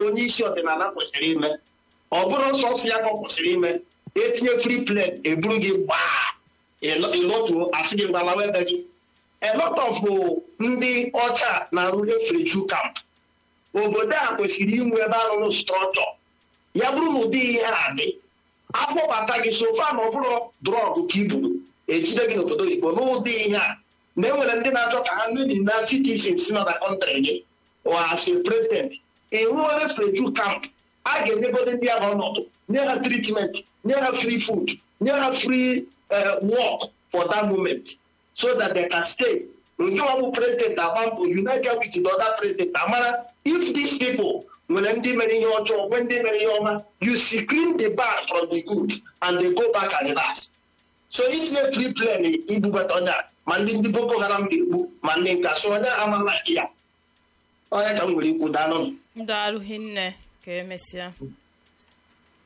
onye isi ọdịnala kwesịrị ime ọ bụrụ sọsọ ya ka ọ kwesịrị ime etinye free plane eburu gị gbaa ịlọtuo asị gị gbalawa ebe gị a lot of ndị ọcha na-arụ refugee camp obodo a kwesịrị inwe ebe arụrụ strọtọ ya bụrụ na ụdị ihe a dị akpọbata gị sofa na ọ bụrụ drọgụ ka iburu ejide gị n'obodo oyibo n'ụdị ihe a na enwere ndị na-achọ ka ha mebi na citizens nọ na kọntrị gị as a president ịrụọ refugee camp a ga-enyegode ndị ahụ ọnọdụ nye ha treatment nye ha free food nye ha free work for that moment so that they can stay nke ọ bụ president agba mbọ united with the other president amara if these people nwere ndị mere ihe ọjọọ nwee ndị mere ihe ọma you screen the bad from the good and they go back and reverse so itinye free plane ibubata onye a ma ndị ndị boko haram ga-egbu ma ndị nka so onye amalaki ya onye ka m nwere ikwu daalụ daalụ hinne ka emesịa